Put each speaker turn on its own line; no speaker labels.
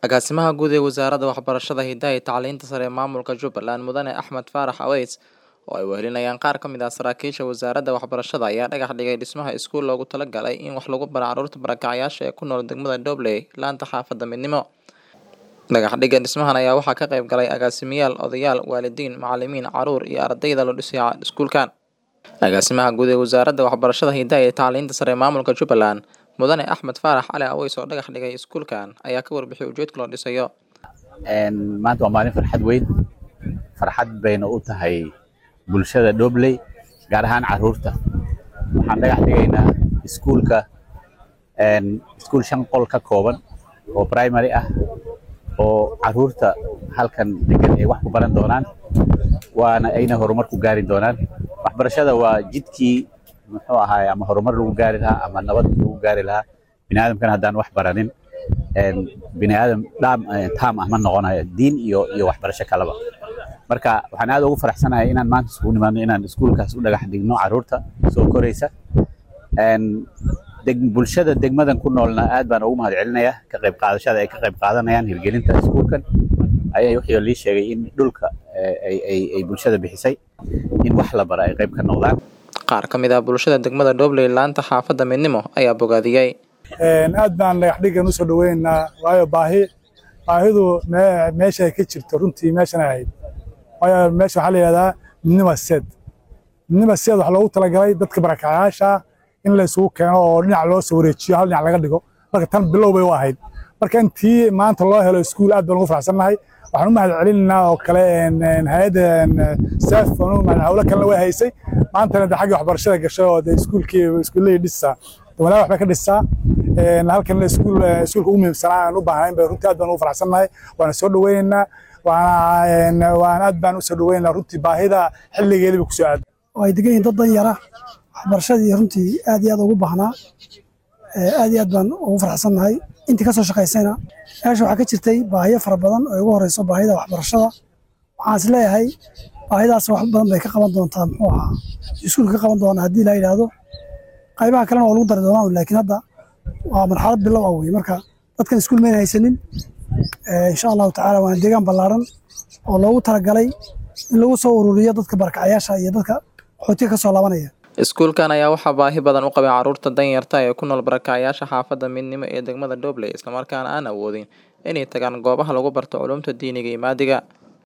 Agaasimaha Guud ee Wasaaradda Waxbarashada, Hidaha iyo Tacliinta Sare ee Maamulka Jubbaland Mudane Axmed Faarax Aweys oo ay wehelinayaan qaar ka mid ah saraakiisha wasaaradda waxbarashada ayaa dhagax dhigay dhismaha iskuul loogu talagalay in wax lagu baro carruurta barakacayasha ee ku nool degmada Dobley laanta xaafadda Midnimo. Dhagax dhigga dhismahan ayaa waxaa ka qayb galay agaasimayaal, odayaal, waalidiin, macalimiin, carruur iyo ardayda la dhisay iskuulkan. Agaasimaha Guud ee Wasaaradda Waxbarashada, Hidaha iyo Tacliinta Sare ee Maamulka Jubbaland Mudane Axmed Faarax Cali Aweys oo dhagax dhigay iskuulkan ayaa ka warbixiyay ujeedka loo dhisayo.
maanta waa maalin farxad weyn farxad bayna u tahay bulshada Dobley gaar ahaan carruurta waxaan dhagax dhigaynaa iskuulka iskuul shan qol ka kooban oo primary ah oo carruurta halkan degan ay wax ku baran doonaan waana ayna horumar ku gaari doonaan waxbarashada waa jidkii muxuu ahaay ama horumar lagu gaari lahaa ama nabad lagu gaari lahaa biniaadamkana haddaan wax baranin biniaadam dhaam taam ah ma noqonayo diin iyo iyo waxbarasho kaleba marka waxaan aad ugu faraxsanahay inaan maanta isugu nimaadno inaan iskuulkaas u dhagax dhigno carruurta soo koraysa deg bulshada degmadan ku noolna aad baan ugu mahad celinayaa ka qayb qaadashada ay ka qayb qaadanayaan hirgelinta iskuulkan ayaa wixii lii sheegay in dhulka ay ay ay bulshada bixisay in wax la bara ay qayb ka noqdaan
Qaar ka mid ah bulshada degmada Dobley laanta xaafadda Midnimo ayaa bogaadiyay.
aad baan dhagax dhiggan usoo dhaweynaynaa waayo baahi baahidu me- meesha ay ka jirto runtii meeshan ay ahayd waayo meesha waxaa la yidhahdaa midnima seed midnima seed waxaa loogu talagalay dadka barakacayaasha in la isugu keeno oo dhinac loo soo wareejiyo hal dhinac laga dhigo marka tan bilow bay u ahayd marka intii maanta loo helo iskuul aad baan ugu faraxsannahay waxaan u mahad celinaynaa oo kale hay-adda staff aan u mahad hawlo kalena way haysay maantana de xagga waxbarashada gashay oo de iskuulkii iskuullahii dhisaa walaal waxbay ka dhisaa halkan iskuul iskuulka ugu muhiimsanaa aan u baahnayn bay runtii aad baan ugu faraxsannahay waana soo dhaweynaynaa waana waan aad baan u soo dhaweynaynaa runtii baahida xilligeedii bay kusoo aaday
oo ay degan yihiin dad dan yara waxbarashadii runtii aad iyo aad ugu baahnaa aad iyo aad baan ugu faraxsannahay intii ka soo shaqaysayna meesha waxaa ka jirtay baahiyo fara badan oo ugu horeyso baahida waxbarashada waxaan is leeyahay baahidaas wax badan bay ka qaban doontaa muxuu ahaa iskuulka ka qaban doona haddii la yidhaahdo qaybaha kalena waa lagu dari doonaa laakiin hadda waa marxalad bilow ah wey marka dadkan iskuul mayna haysanin insha allahu tacaala waana deegaan ballaaran oo loogu talagalay in lagu soo ururiyo dadka barakacayaasha iyo dadka qaxootiga ka soo laabanaya
Iskuulkan ayaa waxaa baahi badan u qabay carruurta danyarta ee ku nool barakacayasha xaafadda Midnimo ee degmada Dobley isla markaana aan awoodin inay tagaan goobaha lagu barto culuumta diiniga iyo maadiga.